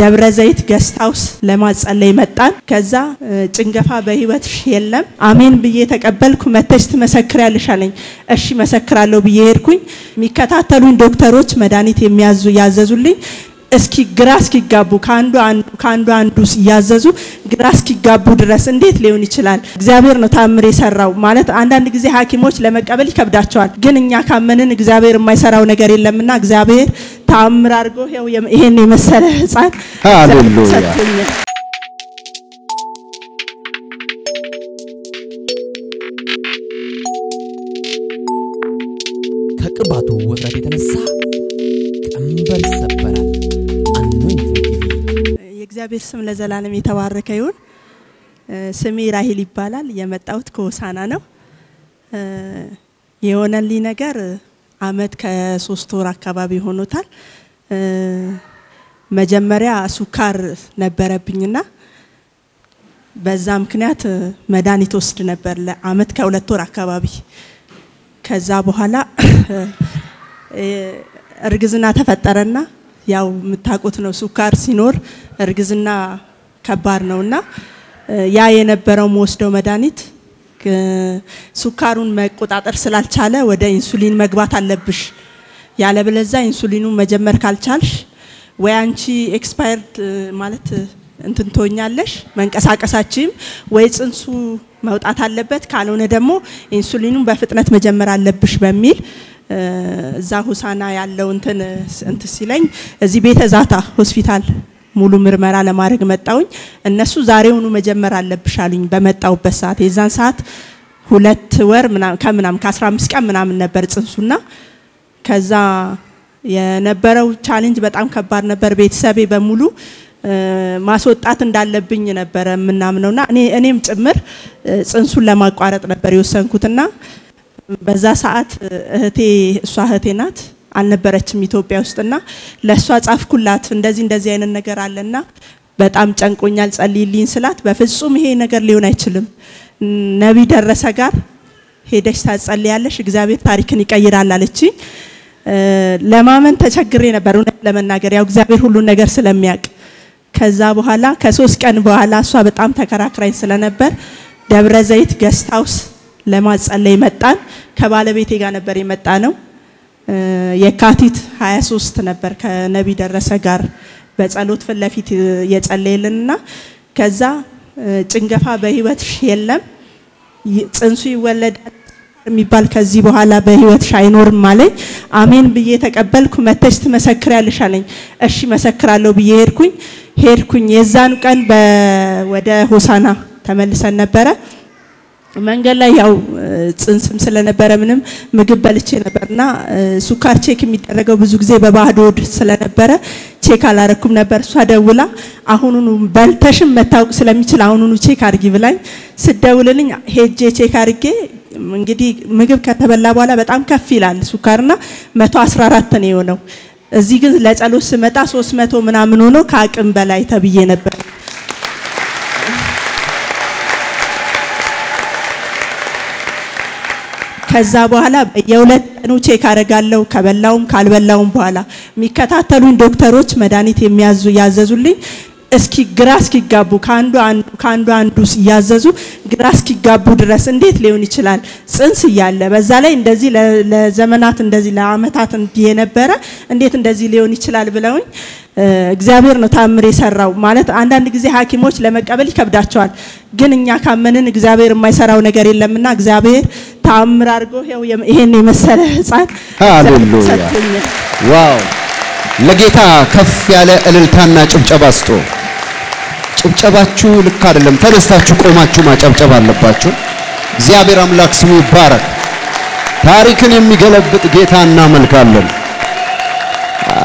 ደብረ ዘይት ገስት ሃውስ ለማጸለይ መጣን። ከዛ ጭንገፋ በህይወትሽ የለም አሜን ብዬ ተቀበልኩ። መተሽ ትመሰክሪያለሽ አለኝ። እሺ መሰክራለሁ ብዬ ሄድኩኝ። የሚከታተሉኝ ዶክተሮች መድኃኒት የሚያዙ ያዘዙልኝ እስኪ ግራ እስኪጋቡ ከአንዱ አንዱ ከአንዱ አንዱ እያዘዙ ግራ እስኪጋቡ ድረስ እንዴት ሊሆን ይችላል? እግዚአብሔር ነው ታምር የሰራው ማለት አንዳንድ ጊዜ ሐኪሞች ለመቀበል ይከብዳቸዋል። ግን እኛ ካመንን እግዚአብሔር የማይሰራው ነገር የለምና እግዚአብሔር ታምር አድርጎ ይኸው ይሄን የመሰለ ህፃን ሃሌሉያ። ሰጥቶኛል። ከቅባቱ ውፍረት የተነሳ ቀንበር ይሰበራል። አኖይንቲንግ ቲቪ የእግዚአብሔር ስም ለዘላለም የተባረከ ይሁን። እ፣ ስሜ ራሂል ይባላል። የመጣሁት ከሆሳና ነው። እ፣ የሆነልኝ ነገር እ፣ አመት ከሶስት ወር አካባቢ ሆኖታል። እ፣ መጀመሪያ ሱካር ነበረብኝና በዛ ምክንያት እ፣ መድኃኒት ወስድ ነበር ለአመት ከሁለት ወር አካባቢ። ከዛ በኋላ እ፣ እርግዝና ተፈጠረና ያው የምታውቁት ነው ሱካር ሲኖር እርግዝና ከባድ ነውና እ፣ ያ የነበረው መወስደው መድኃኒት እ፣ ሱካሩን መቆጣጠር ስላልቻለ ወደ ኢንሱሊን መግባት አለብሽ፣ ያለበለዛ ኢንሱሊኑን መጀመር ካልቻልሽ ወይ አንቺ ኤክስፓየርድ ማለት እ፣ እንትን ትሆኛለሽ መንቀሳቀሳችም ወይ ጽንሱ መውጣት አለበት፣ ካልሆነ ደግሞ ኢንሱሊኑን በፍጥነት መጀመር አለብሽ በሚል እ፣ እዛ ሁሳና ያለው እንትን እንትን ሲለኝ እዚህ ቤተ ዛታ ሆስፒታል ሙሉ ምርመራ ለማድረግ መጣውኝ። እነሱ ዛሬውኑ መጀመር አለብሽ አሉኝ። በመጣውበት ሰዓት የዛን ሰዓት ሁለት ወር ምናምን ከምናምን ከ15 ቀን ምናምን ነበር ጽንሱና ከዛ የነበረው ቻሌንጅ በጣም ከባድ ነበር። ቤተሰቤ በሙሉ እ፣ ማስወጣት እንዳለብኝ ነበረ የምናምነውና እኔ እኔም ጭምር እ፣ ጽንሱን ለማቋረጥ ነበር የወሰንኩትና በዛ ሰዓት እህቴ እሷ እህቴ ናት አልነበረችም ኢትዮጵያ ውስጥና ለእሷ ጻፍኩላት እንደዚህ እንደዚህ አይነት ነገር አለና በጣም ጨንቆኛል ጸልይልኝ ስላት በፍጹም ይሄ ነገር ሊሆን አይችልም ነቢይ ደረሰ ጋር ሄደሽ ታጸልያለሽ እግዚአብሔር ታሪክን ይቀይራል አለችኝ እ፣ ለማመን ተቸግሬ ነበር እውነት ለመናገር ያው እግዚአብሔር ሁሉን ነገር ስለሚያውቅ ከዛ በኋላ ከሶስት ቀን በኋላ እሷ በጣም ተከራክራኝ ስለነበር ደብረ ዘይት ገስት ሃውስ ለማጸለይ መጣን። ከባለቤቴ ጋር ነበር የመጣ ነው። እ፣ የካቲት 23 ነበር ከነቢይ ደረሰ ጋር በጸሎት ፊት ለፊት የጸለየልንና ከዛ እ፣ ጭንገፋ በህይወትሽ የለም ይ- ጽንሱ ይወለዳል የሚባል ከዚህ በኋላ በህይወትሽ አይኖርም አለኝ። አሜን ብዬ ተቀበልኩ። መተሽ ትመሰክሪያለሽ አለኝ። እሺ መሰክራለሁ ብዬ ሄድኩኝ ሄድኩኝ የዛኑ ቀን በ- ወደ ሆሳና ተመልሰን ነበረ። መንገድ ላይ ያው እ፣ ጽንስም ስለነበረ ምንም ምግብ በልቼ ነበርና እ፣ ሱካር ቼክ የሚደረገው ብዙ ጊዜ በባዶ ሆድ ስለነበረ ቼክ አላረኩም ነበር። እሷ ደውላ አሁኑኑ በልተሽም መታወቅ ስለሚችል አሁኑኑ ቼክ አርጊ ብላኝ ስደውልልኝ ሄጄ ቼክ አርጌ እንግዲህ ምግብ ከተበላ በኋላ በጣም ከፍ ይላል ሱካርና 114 ነው የሆነው። እዚህ ግን ለጸሎት ስመጣ 300 ምናምን ሆኖ ከአቅም በላይ ተብዬ ነበር። ከዛ በኋላ የሁለት ቀኑ ቼክ አደርጋለሁ ከበላውም ካልበላውም በኋላ የሚከታተሉኝ ዶክተሮች መድኃኒት የሚያዙ ያዘዙልኝ እስኪ ግራ እስኪጋቡ ከአንዱ አንዱ ከአንዱ አንዱ እያዘዙ ግራ እስኪጋቡ ድረስ እንዴት ሊሆን ይችላል? ጽንስ እያለ በዛ ላይ እንደዚህ ለ- ለዘመናት እንደዚህ ለአመታት እንዲህ የነበረ እንዴት እንደዚህ ሊሆን ይችላል ብለውኝ እ፣ እግዚአብሔር ነው ታምር የሰራው። ማለት አንዳንድ ጊዜ ሐኪሞች ለመቀበል ይከብዳቸዋል። ግን እኛ ካመንን እግዚአብሔር የማይሰራው ነገር የለምና እግዚአብሔር ታምር አድርጎ ይኸው የም- ይሄን የመሰለ ህፃን ሃሌሉያ። ሰጥቶኛል። ዋው! ለጌታ ከፍ ያለ እልልታና ጭብጨባ ስጡ። ጭብጨባችሁ ልክ አይደለም። ተነስታችሁ ቆማችሁ ማጨብጨብ አለባችሁ። እግዚአብሔር አምላክ ስሙ ይባረክ። ታሪክን የሚገለብጥ ጌታ እናመልካለን። አ፣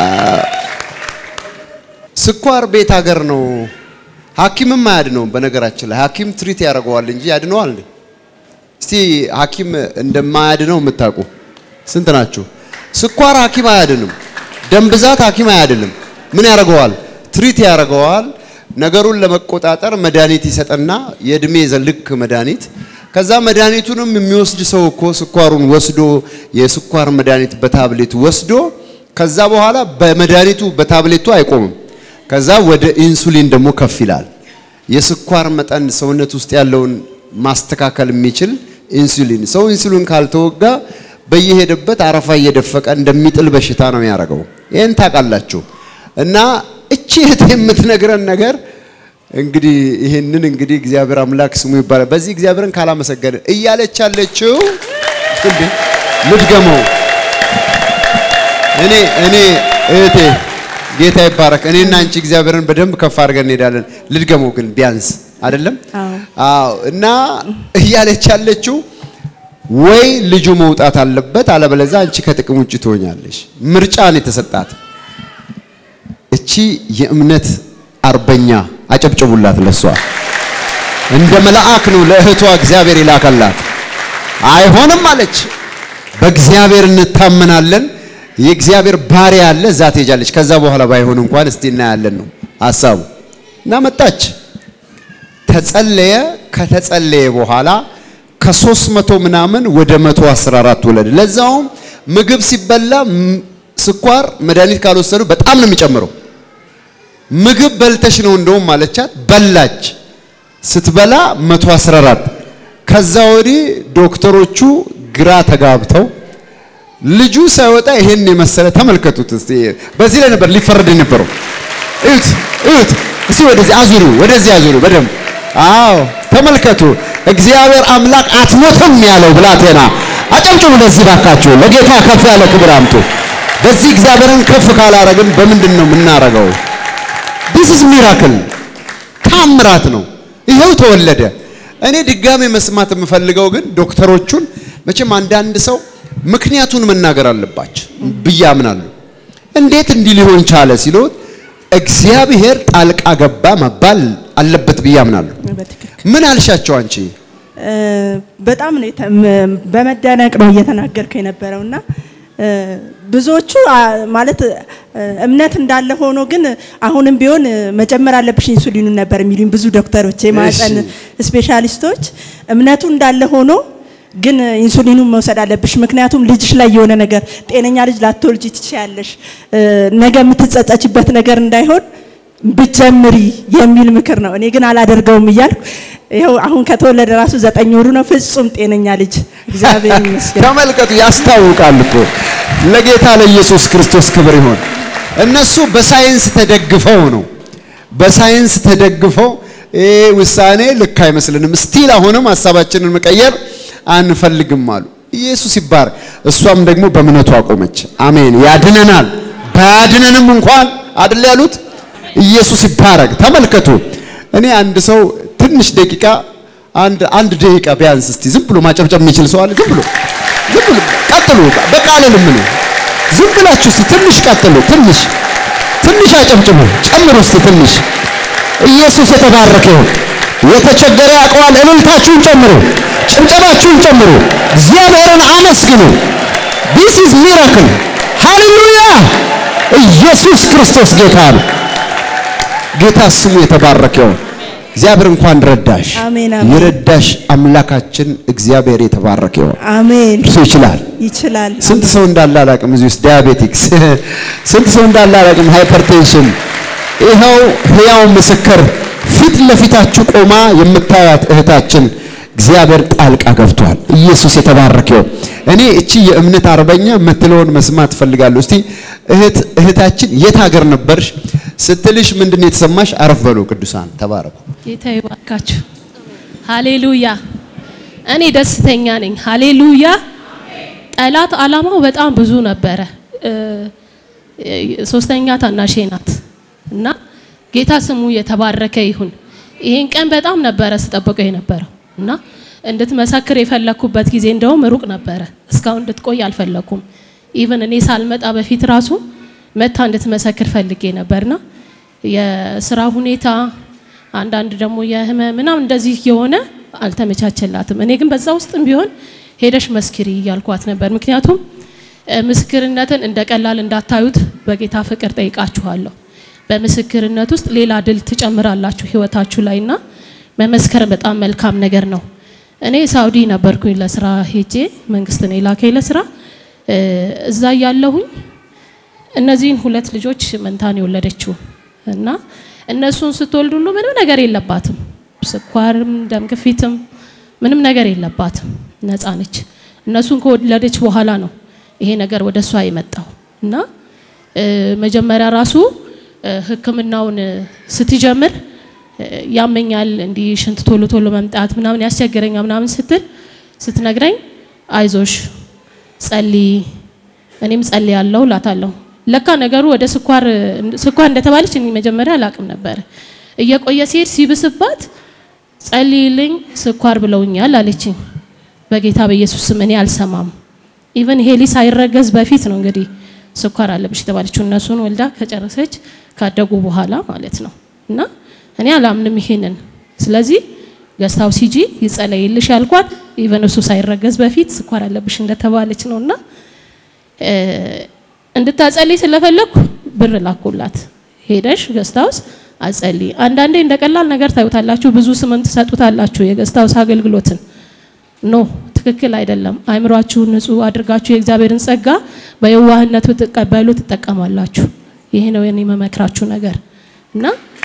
ስኳር ቤት ሀገር ነው። ሐኪምም አያድነውም። በነገራችን ላይ ሐኪም ትሪት ያደርገዋል እንጂ ያድነዋል እንዴ? እስቲ ሐኪም እንደማያድነው የምታውቁ ስንት ናችሁ? ስኳር ሐኪም አያድንም። ደም ብዛት ሐኪም አያድንም። ምን ያደርገዋል? ትሪት ያደርገዋል። ነገሩን ለመቆጣጠር መድኃኒት ይሰጠና የእድሜ ዘልክ መድኃኒት። ከዛ መድኃኒቱንም የሚወስድ ሰው እኮ ስኳሩን ወስዶ የስኳር መድኃኒት በታብሌት ወስዶ ከዛ በኋላ በመድኃኒቱ በታብሌቱ አይቆምም። ከዛ ወደ ኢንሱሊን ደግሞ ከፍ ይላል። የስኳር መጠን ሰውነት ውስጥ ያለውን ማስተካከል የሚችል ኢንሱሊን። ሰው ኢንሱሊን ካልተወጋ በየሄደበት አረፋ እየደፈቀ እንደሚጥል በሽታ ነው የሚያደርገው። ይህን ታውቃላችሁ። እና እቺ እህት የምትነግረን ነገር እንግዲህ ይህንን እንግዲህ እግዚአብሔር አምላክ ስሙ ይባላል። በዚህ እግዚአብሔርን ካላመሰገን እያለች ያለችው እንዴ ልድገመው። እኔ እኔ እህቴ ጌታ ይባረክ። እኔና አንቺ እግዚአብሔርን በደንብ ከፍ አድርገን እንሄዳለን። ልድገመው ግን ቢያንስ አይደለም? አዎ። አዎ። እና እያለች ያለችው ወይ ልጁ መውጣት አለበት፣ አለበለዚያ አንቺ ከጥቅም ውጭ ትሆኛለሽ። ምርጫን የተሰጣት እቺ የእምነት አርበኛ አጨብጭቡላት። ለሷ እንደ መልአክ ነው ለእህቷ እግዚአብሔር ይላከላት። አይሆንም አለች። በእግዚአብሔር እንታመናለን። የእግዚአብሔር ባሪያ አለ፣ እዛ ትሄጃለች። ከዛ በኋላ ባይሆን እንኳን እስቲ እናያለን ነው ሀሳቡ። እና መጣች፣ ተጸለየ። ከተጸለየ በኋላ ከሶስት መቶ ምናምን ወደ መቶ አስራ አራት ወለደ። ለዛውም ምግብ ሲበላ ም- ስኳር መድኃኒት ካልወሰዱ በጣም ነው የሚጨምረው። ምግብ በልተሽ ነው እንደውም ማለቻት። በላች። ስትበላ 114 ከዛ ወዲህ ዶክተሮቹ ግራ ተጋብተው ልጁ ሳይወጣ ይሄን የመሰለ ተመልከቱት። እስቲ በዚህ ላይ ነበር ሊፈረድ የነበረው። እዩት እዩት። እስቲ ወደዚህ አዙሪው፣ ወደዚህ አዙሪው በደንብ አዎ፣ ተመልከቱ። እግዚአብሔር አምላክ አትሞትም ያለው ብላቴና አጨብጭቡ። ለዚህ ባካችሁ ለጌታ ከፍ ያለ ክብር አምጡ። በዚህ እግዚአብሔርን ከፍ ካላረግን በምንድን ነው የምናረገው? ዲስ ኢዝ ሚራክል ታምራት ነው። ይሄው ተወለደ። እኔ ድጋሜ መስማት የምፈልገው ግን ዶክተሮቹን መቼም አንዳንድ ሰው ምክንያቱን መናገር አለባቸው ብዬ አምናለሁ። እንዴት እንዲህ ሊሆን ቻለ ሲሉት እግዚአብሔር ጣልቃ ገባ መባል አለበት ብዬ አምናለሁ። በትክክል ምን አልሻቸው አንቺ? እ፣ በጣም ነው የተ- ም- በመደነቅ ነው እየተናገርከው የነበረውና እ፣ ብዙዎቹ አ፣ ማለት እ፣ እምነት እንዳለ ሆኖ ግን አሁንም ቢሆን እ፣ መጨመር አለብሽ ኢንሱሊኑን ነበር የሚሉኝ ብዙ ዶክተሮች፣ የማህፀን ስፔሻሊስቶች እምነቱ እንዳለ ሆኖ ግን ኢንሱሊኑን መውሰድ አለብሽ፣ ምክንያቱም ልጅሽ ላይ የሆነ ነገር ጤነኛ ልጅ ላትወልጂ ትችያለሽ፣ እ፣ ነገ የምትጸጸችበት ነገር እንዳይሆን ብጀምሪ የሚል ምክር ነው። እኔ ግን አላደርገውም እያልኩ ይኸው አሁን ከተወለደ ራሱ ዘጠኝ ወሩ ነው። ፍጹም ጤነኛ ልጅ እግዚአብሔር ይመስገን። ተመልከቱ፣ ያስታውቃል እኮ ለጌታ ለኢየሱስ ክርስቶስ ክብር ይሆን። እነሱ በሳይንስ ተደግፈው ነው በሳይንስ ተደግፈው ይሄ ውሳኔ ልክ አይመስልንም፣ ስቲል አሁንም ሀሳባችንን መቀየር አንፈልግም አሉ። ኢየሱስ ይባረክ። እሷም ደግሞ በእምነቱ አቆመች። አሜን። ያድነናል። ባያድነንም እንኳን አይደል ያሉት። ኢየሱስ ይባረክ። ተመልከቱ። እኔ አንድ ሰው ትንሽ ደቂቃ አንድ አንድ ደቂቃ ቢያንስ እስቲ ዝም ብሎ ማጨብጨብ የሚችል ሰው አለ? ዝም ብሎ ዝም ብሎ ቀጥሉ። በቃ አልልም እኔ። ዝም ብላችሁ እስቲ ትንሽ ቀጥሉ። ትንሽ ትንሽ አጨብጭቡ። ጨምሩ እስቲ ትንሽ። ኢየሱስ የተባረከ ይሁን። የተቸገረ ያውቀዋል። እልልታችሁን ጨምሩ፣ ጭብጨባችሁን ጨምሩ። እግዚአብሔርን አመስግኑ። ዲስ ኢዝ ሚራክል። ሃሌሉያ! ኢየሱስ ክርስቶስ ጌታ ነው። ጌታ ስሙ የተባረከ ይሁን። እግዚአብሔር እንኳን ረዳሽ። አሜን፣ አሜን። የረዳሽ አምላካችን እግዚአብሔር የተባረከ ይሁን። አሜን። እርሱ ይችላል። ይችላል። ስንት ሰው እንዳለ አላውቅም። እዚህ ውስጥ ዲያቤቲክስ ስንት ሰው እንዳለ አላውቅም። ሃይፐርቴንሽን ይኸው ሕያው ምስክር ፊት ለፊታችሁ ቆማ የምታዩት እህታችን እግዚአብሔር ጣልቃ ገብቷል። ኢየሱስ የተባረከ ይሁን። እኔ እቺ የእምነት አርበኛ የምትለውን መስማት ፈልጋለሁ። እስቲ እህት እህታችን የት ሀገር ነበርሽ ስትልሽ ምንድን ነው የተሰማሽ? አረፍ በሉ ቅዱሳን ተባረኩ። ጌታ ይባርካችሁ። ሃሌሉያ። እኔ ደስተኛ ነኝ። ሃሌሉያ። ጠላት አላማው በጣም ብዙ ነበረ። እ፣ ሶስተኛ ታናሼ ናት እና ጌታ ስሙ የተባረከ ይሁን። ይሄን ቀን በጣም ነበረ ስጠብቀው የነበረው እና እንድትመሰክር የፈለኩበት ጊዜ እንደውም ሩቅ ነበረ። እስካሁን እንድትቆይ አልፈለኩም። ኢቭን እኔ ሳልመጣ በፊት ራሱ መታ እንድትመሰክር ፈልጌ ነበርና የስራ ሁኔታ አንዳንድ ደግሞ የህመም ምናምን እንደዚህ የሆነ አልተመቻቸላትም። እኔ ግን በዛ ውስጥም ቢሆን ሄደሽ መስክሪ እያልኳት ነበር። ምክንያቱም እ፣ ምስክርነትን እንደ ቀላል እንዳታዩት በጌታ ፍቅር ጠይቃችኋለሁ። በምስክርነት ውስጥ ሌላ ድል ትጨምራላችሁ ህይወታችሁ ላይና መመስከር በጣም መልካም ነገር ነው። እኔ ሳውዲ ነበርኩኝ ለስራ ሄጄ መንግስት ነው የላከኝ ለስራ እ፣ እዛ ያለሁኝ እነዚህን ሁለት ልጆች መንታን የወለደችው እና እነሱን ስትወልድ ሁሉ ምንም ነገር የለባትም፣ ስኳርም ደም ግፊትም ምንም ነገር የለባትም፣ ነፃ ነች። እነሱን ከወለደች በኋላ ነው ይሄ ነገር ወደ እሷ የመጣው እና እ፣ መጀመሪያ ራሱ እ፣ ሕክምናውን እ፣ ስትጀምር እ፣ ያመኛል እንዲህ ሽንት ቶሎ ቶሎ መምጣት ምናምን ያስቸግረኛል ምናምን ስትል ስትነግረኝ አይዞሽ ጸልይ እኔም ጸልይ ያለው ላታለሁ። ለካ ነገሩ ወደ ስኳር ስኳር እንደተባለች እኔ መጀመሪያ አላቅም ነበር። እየቆየ ሲሄድ ሲብስባት ጸልይልኝ ስኳር ብለውኛል አለችኝ። በጌታ በኢየሱስ ስም እኔ አልሰማም። ኢቨን ሄሊ ሳይረገዝ በፊት ነው እንግዲህ ስኳር አለብሽ የተባለችው እነሱን ወልዳ ከጨረሰች ካደጉ በኋላ ማለት ነው። እና እኔ አላምንም ይሄንን። ስለዚህ ገስታው ሲጂ ይጸለይልሽ ያልኳት ኢቨን እሱ ሳይረገዝ በፊት ስኳር አለብሽ እንደተባለች ነውና እ፣ እንድታጸልይ ስለፈለኩ ብር ላኩላት። ሄደሽ ገስታውስ አጸልይ። አንዳንዴ እንደ ቀላል ነገር ታዩታላችሁ፣ ብዙ ስምም ትሰጡታላችሁ የገስታውስ አገልግሎትን ኖ ትክክል አይደለም። አእምሯችሁን ንጹህ አድርጋችሁ የእግዚአብሔርን ጸጋ በየዋህነት ብትቀበሉ ትጠቀማላችሁ። ይሄ ነው የኔ መመክራችሁ ነገር እና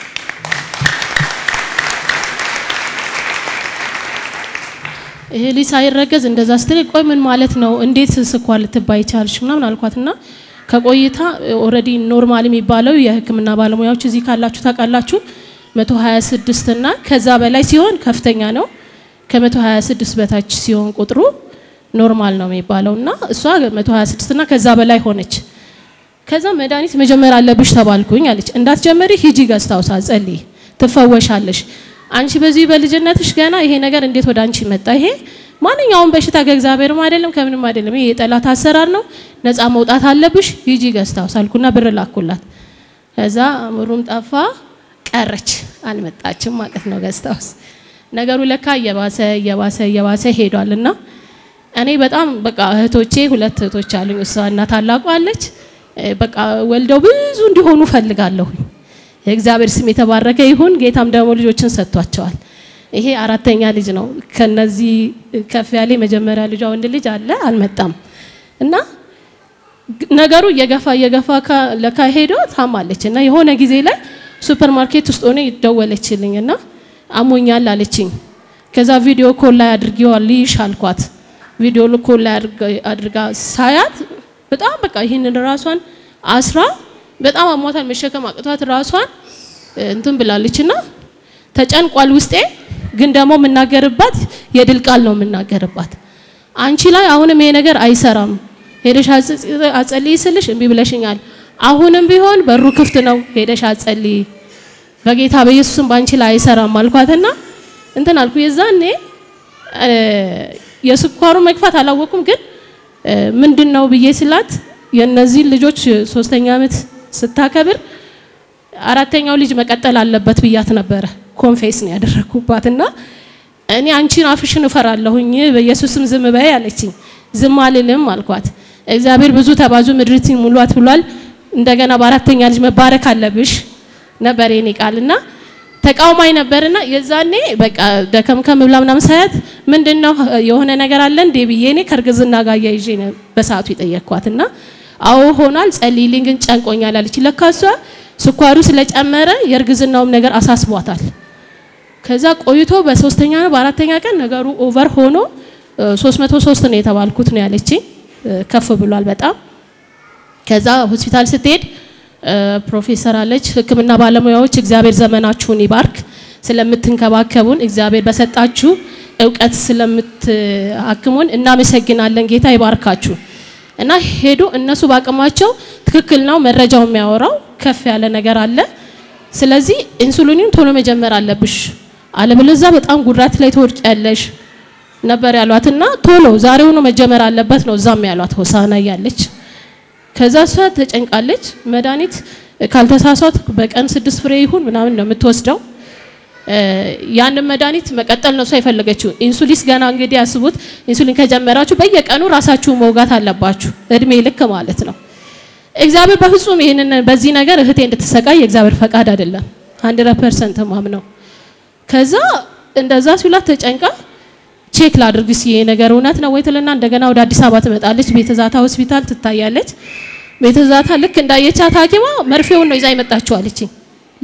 ይሄ ልጅ ሳይረገዝ እንደዛ ስትል ቆይ ምን ማለት ነው? እንዴት ስኳር ልትባይ ቻልሽ? ምናምን አልኳትና ከቆይታ ኦልሬዲ ኖርማል የሚባለው የሕክምና ባለሙያዎች እዚህ ካላችሁ ታውቃላችሁ 126 እና ከዛ በላይ ሲሆን ከፍተኛ ነው። ከ126 በታች ሲሆን ቁጥሩ ኖርማል ነው የሚባለው እና እሷ 126 እና ከዛ በላይ ሆነች። ከዛ መድኃኒት መጀመር አለብሽ ተባልኩኝ አለች። እንዳትጀምሪ ሂጂ ገዝታውሳ ጸልይ፣ ትፈወሻለሽ። አንቺ በዚህ በልጅነትሽ ገና ይሄ ነገር እንዴት ወደ አንቺ መጣ? ይሄ ማንኛውም በሽታ ከእግዚአብሔርም አይደለም ከምንም አይደለም። ይሄ የጠላት አሰራር ነው። ነፃ መውጣት አለብሽ። ሂጂ ገዝታውስ አልኩና ብር ላኩላት። ከዛ ምሩም ጠፋ ቀረች፣ አልመጣችም ማለት ነው ገዝታውስ። ነገሩ ለካ እየባሰ እየባሰ እየባሰ ሄዷል እና እኔ በጣም በቃ እህቶቼ ሁለት እህቶች አሉኝ። እሷ እና ታላቋ አለች። በቃ ወልደው ብዙ እንዲሆኑ ፈልጋለሁኝ። የእግዚአብሔር ስም የተባረከ ይሁን። ጌታም ደግሞ ልጆችን ሰጥቷቸዋል። ይሄ አራተኛ ልጅ ነው። ከነዚህ ከፍ ያለ የመጀመሪያ ልጇ ወንድ ልጅ አለ አልመጣም። እና ነገሩ እየገፋ እየገፋ ለካ ሄዶ ታማለች እና የሆነ ጊዜ ላይ ሱፐር ማርኬት ውስጥ ሆነ ይደወለችልኝ እና አሞኛል አለችኝ። ከዛ ቪዲዮ ኮል ላይ አድርጌዋል ልይሽ አልኳት። ቪዲዮ ኮል ላይ አድርጋ ሳያት በጣም በቃ ይህንን ራሷን አስራ በጣም አሟታል መሸከም አቅቷት ራሷን እንትን ብላለች እና ተጨንቋል ውስጤ። ግን ደግሞ የምናገርባት የድል ቃል ነው የምናገርባት። አንቺ ላይ አሁንም ይሄ ነገር አይሰራም፣ ሄደሽ አጸልይ ስልሽ እምቢ ብለሽኛል። አሁንም ቢሆን በሩ ክፍት ነው፣ ሄደሽ አጸልይ፣ በጌታ በኢየሱስም በአንቺ ላይ አይሰራም አልኳትና እንትን አልኩ። የዛኔ የስኳሩ መግፋት አላወቁም ግን ምንድን ነው ብዬ ስላት የእነዚህን ልጆች ሶስተኛ ዓመት ስታከብር አራተኛው ልጅ መቀጠል አለበት ብያት ነበረ። ኮንፌስ ነው ያደረግኩባት እና እኔ አንቺን አፍሽን እፈራለሁኝ በኢየሱስም ዝም በይ አለችኝ። ዝም አልልም አልኳት። እግዚአብሔር ብዙ ተባዙ ምድሪትን ሙሏት ብሏል። እንደገና በአራተኛ ልጅ መባረክ አለብሽ ነበር የኔ ቃል እና ተቃውማኝ ነበርና የዛኔ በቃ ደከምከም ብላ ምናምን ሳያት ምንድን ነው የሆነ ነገር አለ እንዴ ብዬ እኔ ከእርግዝና ጋር እያይዤ በሰዓቱ የጠየቅኳት እና አዎ ሆኗል፣ ጸልይልኝ ግን ጨንቆኛል አለች። ለካ እሷ ስኳሩ ስለጨመረ የእርግዝናውም ነገር አሳስቧታል። ከዛ ቆይቶ በሶስተኛ ነው በአራተኛ ቀን ነገሩ ኦቨር ሆኖ 303 ነው የተባልኩት ነው ያለችኝ። ከፍ ብሏል በጣም ከዛ ሆስፒታል ስትሄድ ፕሮፌሰር አለች ሕክምና ባለሙያዎች እግዚአብሔር ዘመናችሁን ይባርክ ስለምትንከባከቡን እግዚአብሔር በሰጣችሁ እውቀት ስለምትሐክሙን እናመሰግናለን። ጌታ ይባርካችሁ። እና ሄዱ እነሱ በአቅማቸው ትክክል ነው መረጃው የሚያወራው ከፍ ያለ ነገር አለ። ስለዚህ ኢንሱሊኑን ቶሎ መጀመር አለብሽ፣ አለበለዚያ በጣም ጉዳት ላይ ትወድቂያለሽ ነበር ያሏት እና ቶሎ ዛሬውኑ መጀመር አለበት ነው እዛም ያሏት ሆሳና እያለች ከዛ እሷ ተጨንቃለች። መድኃኒት ካልተሳሳት በቀን ስድስት ፍሬ ይሁን ምናምን ነው የምትወስደው። ያንን መድኃኒት መቀጠል ነው እሷ የፈለገችው። ኢንሱሊስ ገና እንግዲህ ያስቡት፣ ኢንሱሊን ከጀመራችሁ በየቀኑ ራሳችሁ መውጋት አለባችሁ፣ እድሜ ልክ ማለት ነው። እግዚአብሔር በፍጹም ይህንን በዚህ ነገር እህቴ እንድትሰቃይ የእግዚአብሔር ፈቃድ አይደለም። ሀንድረድ ፐርሰንት ማምነው። ከዛ እንደዛ ሲላት ተጨንቃ ቼክ ላድርግ እስኪ ይሄ ነገር እውነት ነው ወይ ትልና እንደገና ወደ አዲስ አበባ ትመጣለች። ቤተዛታ ሆስፒታል ትታያለች። ቤተዛታ ልክ እንዳየቻት ሐኪሟ መርፌውን ነው ይዛ የመጣችው አለችኝ።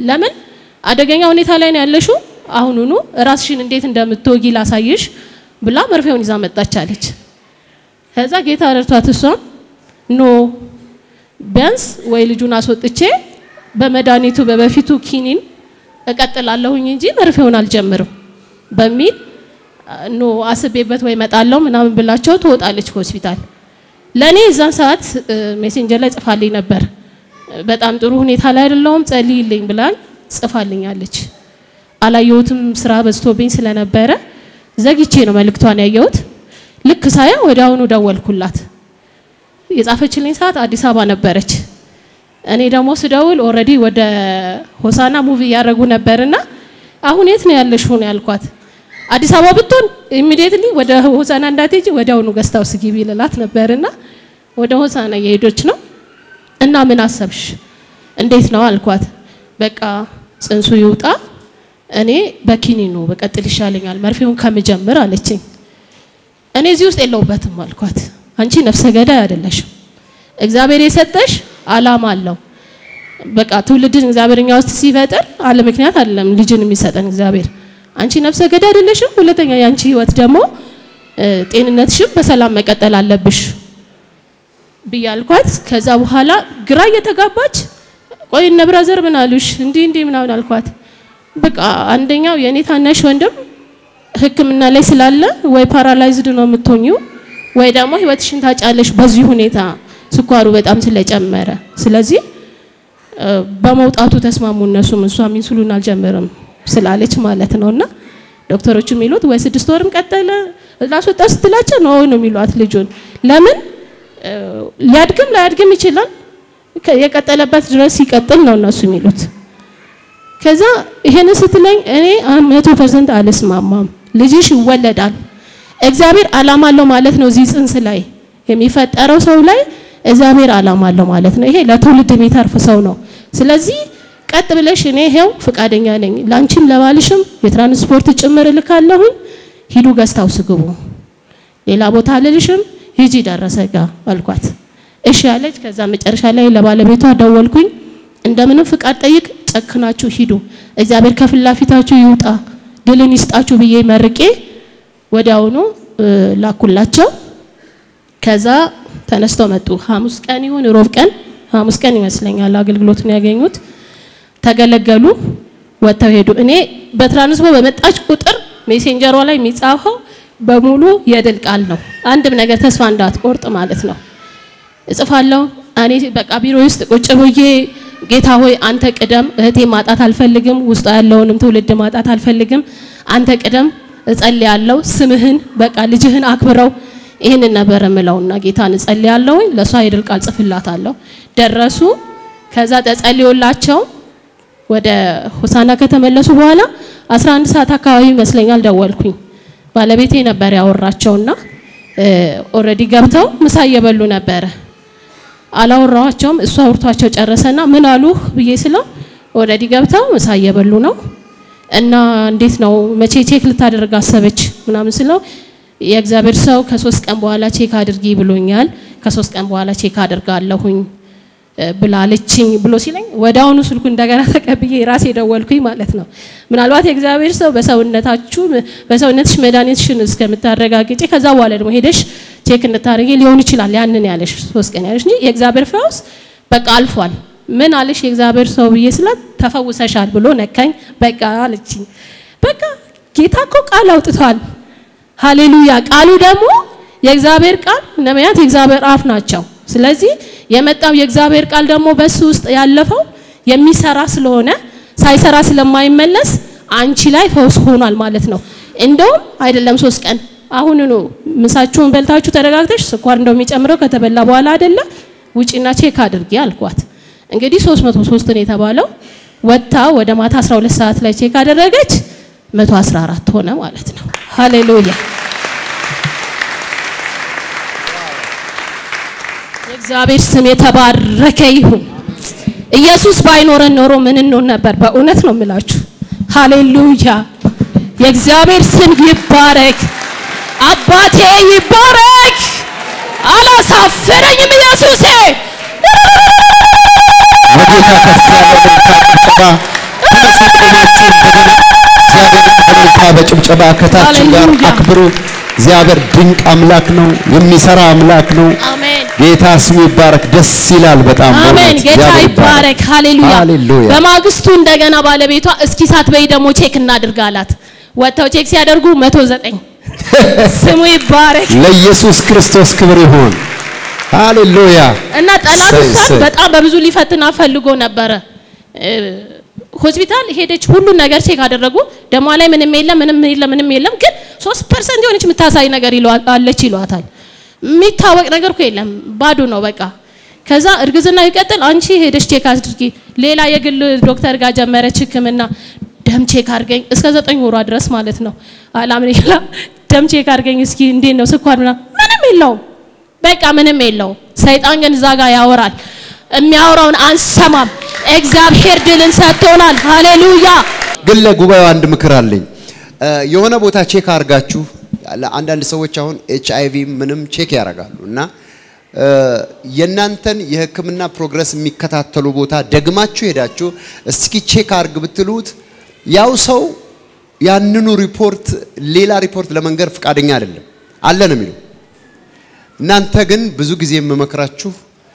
ለምን አደገኛ ሁኔታ ላይ ነው ያለሽው፣ አሁኑኑ ራስሽን እንዴት እንደምትወጊ ላሳይሽ ብላ መርፌውን ይዛ መጣች አለች። ከዛ ጌታ ረድቷት እሷም ኖ ቢያንስ ወይ ልጁን አስወጥቼ በመድኃኒቱ በበፊቱ ኪኒን እቀጥላለሁኝ እንጂ መርፌውን አልጀምርም በሚል ኖ አስቤበት ወይ እመጣለሁ ምናምን ብላቸው ትወጣለች ከሆስፒታል። ለእኔ እዛን ሰዓት ሜሴንጀር ላይ ጽፋልኝ ነበር። በጣም ጥሩ ሁኔታ ላይ አይደለሁም ጸልይልኝ ብላኝ ጽፋልኛለች። አላየሁትም ስራ በዝቶብኝ ስለነበረ ዘግቼ ነው መልእክቷን ያየሁት። ልክ ሳያ ወደ አሁኑ ደወልኩላት። የጻፈችልኝ ሰዓት አዲስ አበባ ነበረች። እኔ ደግሞ ስደውል ኦልሬዲ ወደ ሆሳና ሙቪ እያደረጉ ነበርና አሁን የት ነው ያለሽው ነው ያልኳት። አዲስ አበባ ብትሆን ኢሚዲየትሊ ወደ ሆሳና እንዳትሄጂ ወደ አሁኑ ገስት ሃውስ ግቢ ልላት ነበርና ወደ ሆሳና እየሄዶች ነው እና ምን አሰብሽ እንዴት ነው አልኳት። በቃ ጽንሱ ይውጣ እኔ በኪኒኑ በቀጥል ይሻለኛል መርፌውን ከምጀምር አለችኝ። እኔ እዚህ ውስጥ የለውበትም አልኳት። አንቺ ነፍሰ ገዳይ አይደለሽም። እግዚአብሔር የሰጠሽ አላማ አለው። በቃ ትውልድን እግዚአብሔር እኛ ውስጥ ሲፈጥር አለ ምክንያት አይደለም ልጅን የሚሰጠን እግዚአብሔር። አንቺ ነፍሰ ገዳይ አይደለሽም። ሁለተኛ የአንቺ ህይወት ደግሞ ጤንነትሽም በሰላም መቀጠል አለብሽ ብያልኳት። ከዛ በኋላ ግራ እየተጋባች ቆይ እነ ብራዘር ምን አሉሽ? እንዲህ እንዲህ ምናምን አልኳት። በቃ አንደኛው የኔ ታናሽ ወንድም ሕክምና ላይ ስላለ ወይ ፓራላይዝድ ነው የምትሆኚው ወይ ደግሞ ህይወትሽን ታጫለሽ በዚህ ሁኔታ ስኳሩ በጣም ስለጨመረ። ስለዚህ በመውጣቱ ተስማሙ እነሱም እሷም ኢንሱሊን አልጀምርም ስላለች ማለት ነውና ዶክተሮቹ የሚሉት ወይ ስድስት ወርም ቀጠለ ላስወጣ ስትላቸው ነው ነው የሚሏት ልጁን ለምን ሊያድግም ላያድግም ይችላል የቀጠለበት ድረስ ይቀጥል ነው እነሱ የሚሉት። ከዛ ይሄንን ስትለኝ እኔ መቶ ፐርሰንት አልስማማም። ልጅሽ ይወለዳል። እግዚአብሔር አላማ አለው ማለት ነው። እዚህ ጽንስ ላይ የሚፈጠረው ሰው ላይ እግዚአብሔር አላማ አለው ማለት ነው። ይሄ ለትውልድ የሚተርፍ ሰው ነው። ስለዚህ ቀጥ ብለሽ እኔ ይሄው ፍቃደኛ ነኝ፣ ላንቺም ለባልሽም የትራንስፖርት ጭምር እልካለሁኝ። ሂዱ ገዝታው ስግቡ፣ ሌላ ቦታ አልልሽም፣ ሂጂ ደረሰ ጋ አልኳት። እሺ ያለች። ከዛ መጨረሻ ላይ ለባለቤቷ ደወልኩኝ። እንደምንም ፍቃድ ጠይቅ፣ ጨክናችሁ ሂዱ፣ እግዚአብሔር ከፊት ለፊታችሁ ይውጣ፣ ድልን ይስጣችሁ ብዬ መርቄ ወዲያውኑ ላኩላቸው። ከዛ ተነስተው መጡ። ሐሙስ ቀን ይሁን ሮብ ቀን ሐሙስ ቀን ይመስለኛል አገልግሎቱን ያገኙት። ተገለገሉ፣ ወጥተው ሄዱ። እኔ በትራንስፖርት በመጣች ቁጥር ሜሴንጀሯ ላይ የሚጻፈው በሙሉ የድል ቃል ነው። አንድም ነገር ተስፋ እንዳትቆርጥ ማለት ነው። እጽፋለሁ እኔ በቃ ቢሮ ውስጥ ቁጭ ብዬ ጌታ ሆይ አንተ ቅደም፣ እህቴ ማጣት አልፈልግም፣ ውስጧ ያለውንም ትውልድ ማጣት አልፈልግም፣ አንተ ቅደም እጸልያለሁ። ስምህን በቃ ልጅህን አክብረው ይህንን ነበር የምለውና ጌታን እጸልያለሁ። ለእሷ የድል ቃል ጽፍላታለሁ። ደረሱ። ከዛ ተጸልዮላቸው ወደ ሆሳና ከተመለሱ በኋላ 11 ሰዓት አካባቢ ይመስለኛል ደወልኩኝ። ባለቤቴ ነበር ያወራቸውና ኦልሬዲ ገብተው ምሳ እየበሉ ነበረ። አላወራኋቸውም። እሱ አውርቷቸው ጨረሰና ምን አሉህ ብዬ ስለው ኦልሬዲ ገብተው ምሳ እየበሉ ነው እና እንዴት ነው መቼ ቼክ ልታደርግ አሰበች ምናምን ስለው የእግዚአብሔር ሰው ከሶስት ቀን በኋላ ቼክ አድርጊ ብሎኛል። ከሶስት ቀን በኋላ ቼክ አድርጋለሁኝ ብላለችኝ ብሎ ሲለኝ ወደ አሁኑ ስልኩ እንደገና ተቀብዬ ራሴ ደወልኩኝ ማለት ነው። ምናልባት የእግዚአብሔር ሰው በሰውነታችሁ በሰውነትሽ መድኃኒትሽን እስከምታረጋግጪ ከዛ በኋላ ደግሞ ሄደሽ ቼክ እንድታደርጊ ሊሆን ይችላል ያንን ያለሽ ሶስት ቀን ያለሽ እንጂ የእግዚአብሔር ፈውስ በቃ አልፏል። ምን አለሽ የእግዚአብሔር ሰው ብዬ ስላት ተፈውሰሻል ብሎ ነካኝ። በቃ አለችኝ። በቃ ጌታ እኮ ቃል አውጥቷል። ሃሌሉያ። ቃሉ ደግሞ የእግዚአብሔር ቃል ነቢያት የእግዚአብሔር አፍ ናቸው። ስለዚህ የመጣው የእግዚአብሔር ቃል ደግሞ በሱ ውስጥ ያለፈው የሚሰራ ስለሆነ ሳይሰራ ስለማይመለስ አንቺ ላይ ፈውስ ሆኗል ማለት ነው። እንደውም አይደለም ሶስት ቀን አሁኑኑ ምሳችሁን በልታችሁ ተረጋግተሽ ስኳር እንደሚጨምረው ከተበላ በኋላ አይደለ ውጪና ቼክ አድርጊ አልኳት። እንግዲህ 303 ነው የተባለው። ወጥታ ወደ ማታ 12 ሰዓት ላይ ቼክ አደረገች 114 ሆነ ማለት ነው። ሃሌሉያ የእግዚአብሔር ስም የተባረከ ይሁን። ኢየሱስ ባይኖረን ኖሮ ምን እንሆን ነበር? በእውነት ነው የምላችሁ። ሃሌሉያ የእግዚአብሔር ስም ይባረክ። አባቴ ይባረክ። አላሳፈረኝም ኢየሱሴ። በጌታ ከፍ ያለ መልካም ጭብጨባ እንደገና እግዚአብሔርን በእልልታ በጭብጨባ ከታችን ጋር ሃሌሉያ። አክብሩ። እግዚአብሔር ድንቅ አምላክ ነው፣ የሚሰራ አምላክ ነው። አሜን ጌታ ስሙ ይባረክ። ደስ ይላል በጣም አሜን። በእውነት ጌታ እግዚአብሔር ይባረክ። ሃሌሉያ። ሃሌሉያ። በማግስቱ እንደገና ባለቤቷ እስኪ ሳትበይ ደግሞ ቼክ እናድርግ አላት። ወጥተው ቼክ ሲያደርጉ መቶ ዘጠኝ ስሙ ይባረክ። ለኢየሱስ ክርስቶስ ክብር ይሁን። ሃሌሉያ። እና ጠላት እሰይ፣ እሷን እሰይ። በጣም በብዙ ሊፈትና ፈልጎ ነበረ። እ፣ ሆስፒታል ሄደች። ሁሉን ነገር ቼክ አደረጉ። ደሟ ላይ ምንም የለም፣ ምንም የለም፣ ምንም የለም። ግን ሶስት ፐርሰንት የሆነች የምታሳይ ነገር ይለዋ- አለች ይሏታል። የሚታወቅ ነገር እኮ የለም፣ ባዶ ነው በቃ። ከዛ እርግዝና ይቀጥል፣ አንቺ ሄደች ቼክ አድርጊ። ሌላ የግል ዶክተር ጋር ጀመረች ሕክምና ደም ቼክ አድርገኝ እስከ ዘጠኝ ወሯ ድረስ ማለት ነው። አላምን ይላ ደም ቼክ አድርገኝ እስኪ እንዴት ነው ስኳር ምናምን ምንም የለውም። በቃ ምንም የለውም። ሰይጣን ግን እዛ ጋር ያወራል። የሚያወራውን አንሰማም። እግዚአብሔር ድልን ሰጥቶናል። ሃሌሉያ። ግን ለጉባኤው አንድ ምክር አለኝ። እ፣ የሆነ ቦታ ቼክ አድርጋችሁ አንዳንድ ሰዎች አሁን ኤች አይ ቪ ምንም ቼክ ያደርጋሉ እና እ፣ የእናንተን የህክምና ፕሮግረስ የሚከታተሉ ቦታ ደግማችሁ ሄዳችሁ እስኪ ቼክ አድርግ ብትሉት ያው ሰው ያንኑ ሪፖርት ሌላ ሪፖርት ለመንገር ፈቃደኛ አይደለም አለ ነው የሚለው። እናንተ ግን ብዙ ጊዜ የምመክራችሁ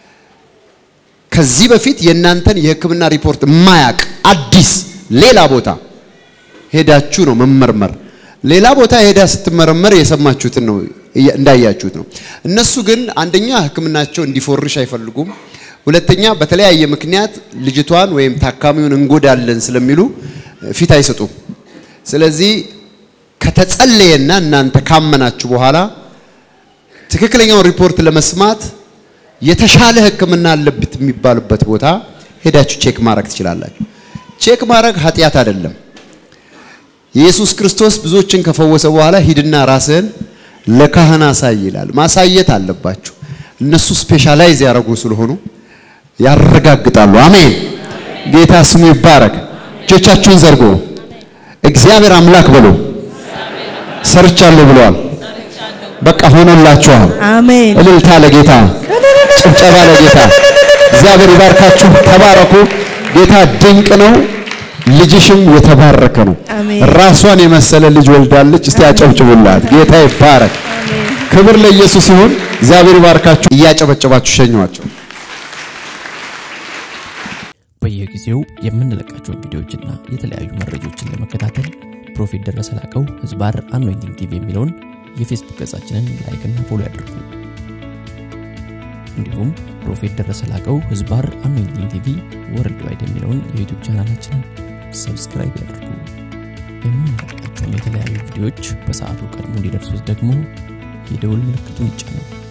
ከዚህ በፊት የእናንተን የህክምና ሪፖርት የማያቅ አዲስ ሌላ ቦታ ሄዳችሁ ነው መመርመር። ሌላ ቦታ ሄዳ ስትመረመር የሰማችሁትን ነው እያ- እንዳያችሁት ነው። እነሱ ግን አንደኛ ህክምናቸው እንዲፎርሽ አይፈልጉም። ሁለተኛ በተለያየ ምክንያት ልጅቷን ወይም ታካሚውን እንጎዳለን ስለሚሉ ፊት አይሰጡም። ስለዚህ ከተጸለየና እናንተ ካመናችሁ በኋላ ትክክለኛውን ሪፖርት ለመስማት የተሻለ ህክምና አለበት የሚባልበት ቦታ ሄዳችሁ ቼክ ማድረግ ትችላላችሁ። ቼክ ማድረግ ኃጢአት አይደለም። ኢየሱስ ክርስቶስ ብዙዎችን ከፈወሰ በኋላ ሂድና ራስህን ለካህን አሳይ ይላል። ማሳየት አለባችሁ። እነሱ ስፔሻላይዝ ያደረጉ ስለሆኑ ያረጋግጣሉ። አሜን። ጌታ ስሙ ይባረክ። እጆቻችሁን ዘርጎ እግዚአብሔር አምላክ በሉ። ሰርቻለሁ ብለዋል። በቃ ሆኖላችኋል። አሜን። እልልታ ለጌታ፣ ጭብጨባ ለጌታ። እግዚአብሔር ይባርካችሁ። ተባረኩ። ጌታ ድንቅ ነው። ልጅሽም የተባረከ ነው። አሜን። ራሷን የመሰለ ልጅ ወልዳለች። እስቲ አጨብጭቡላት። ጌታ ይባረክ። ክብር ለኢየሱስ ይሁን። እግዚአብሔር ይባርካችሁ። እያጨበጨባችሁ ሸኟቸው። በየጊዜው የምንለቃቸውን ቪዲዮዎችና የተለያዩ መረጃዎችን ለመከታተል ፕሮፌት ደረሰ ላቀው ህዝባር አኖይንቲንግ ቲቪ የሚለውን የፌስቡክ ገጻችንን ላይክና ፎሎ ያድርጉ። እንዲሁም ፕሮፌት ደረሰ ላቀው ህዝባር አኖይንቲንግ ቲቪ ወርልድ ዋይድ የሚለውን የዩቱብ ቻናላችንን ሰብስክራይብ ያድርጉ። የምንለቃቸውን የተለያዩ ቪዲዮዎች በሰዓቱ ቀድሞ እንዲደርሱት ደግሞ የደውል ምልክቱን ይጫኑ።